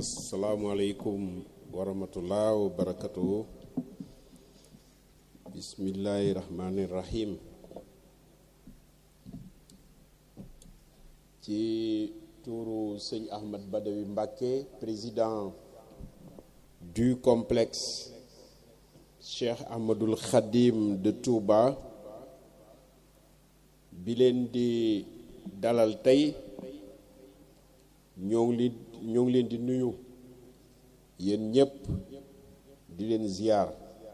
asalaamualeykum wa rahmatullah wa barakatuhu bismillahi rahmani rahim ci tuuru sëñ Ahmad Badawi Mbacké président du complexe Cheikh Ahmadul Khadim de Touba bi leen di dalal tey ñoo ngi leen ñoo ngi leen di nuyu yéen ñëpp di leen ziar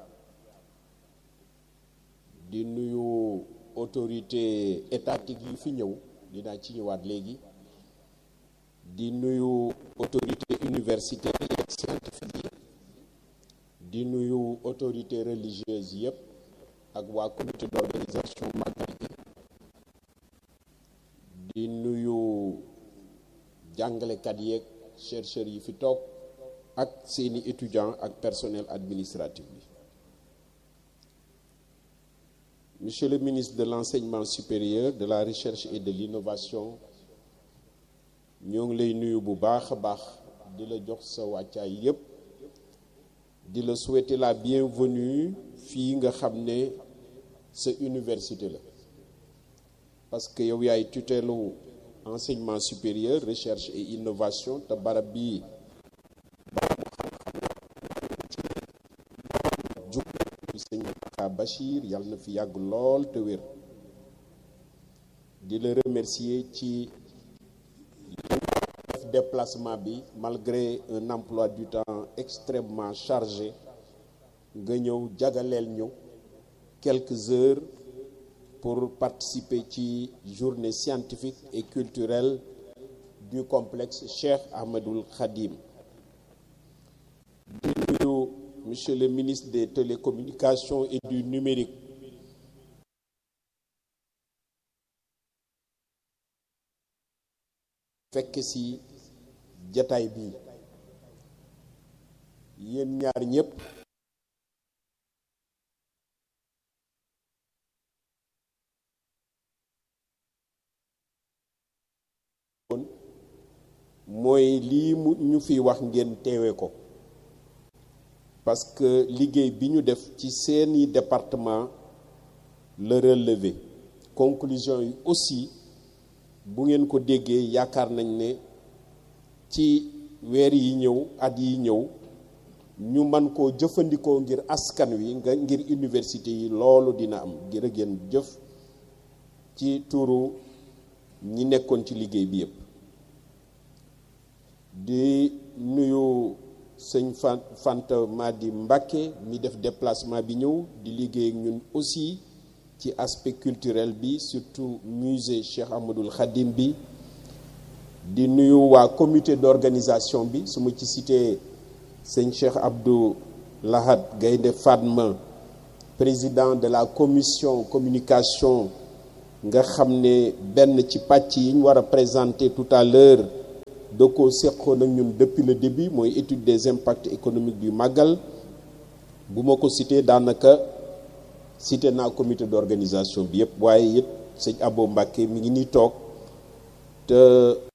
di nuyu autorité étatique yi fi ñëw dinaa ci ñëwaat léegi di nuyu autorité universitaire yi ak scientifique yi di nuyu autorité religieuse yëpp ak waa comité d'organisation magal gi di nuyu jàngalekat yeeg chercheurs yi fi toog ak seeni étudiants ak personnel administratif bi monsieur le ministre de l'enseignement supérieur de la recherche et de l'innovation ñoo ngi lay nuyu bu baax a baax di la jox sa wàccaay yépp di la souhaiter la bienvenue fii nga xam ne sa université la parce que yow yaay tutelu enseignement supérieur recherche et innovation te barab bii jub sëñ Mountakha Bachir yàlla na fi yàgg lool te wér di la remercier ci def déplacement bi malgré un emploi du temps extrêmement chargé nga ñëw jagaleel ñu quelques heures pour participer ci journée scientifique et culturelle du complexe Cheikh Ahmadoul Khadim di nuyu monsieur le ministre des télécommunications et du numérique fekk ci jataay bi yéen ñaar ñépp mooy lii mu ñu fi wax ngeen teewe ko parce que liggéey bi ñu def ci seeni département la relevé conclusion yi aussi bu ngeen ko déggee yaakaar nañ ne ci weer yi ñëw at yi ñëw ñu man koo jëfandikoo ngir askan wi nga ngir université yi loolu dina am ngir a ngeen jëf ci turu ñi nekkoon ci liggéey bi yépp di nuyu sëñ Fanta Madi Mbacké mi def déplacement bi ñëw di liggéey ak ñun aussi ci aspect culturel bi surtout musée Cheikh Ahmadoul Khadim bi di nuyu waa comité d'organisation bi su ma ci cité sëñ Cheikh Abdou Lahad Gaynde Fatma président de la commission communication nga xam ne benn ci pàcc yi ñu war a présenter tout à l'heure da ko seqoon ak ñun depuis le début mooy étude des impacts économiques du màggal bu ma ko cité daanaka cité naa comité d'organisation bi yëpp waaye it sëñ Abo Mbacké mi ngi nii toog te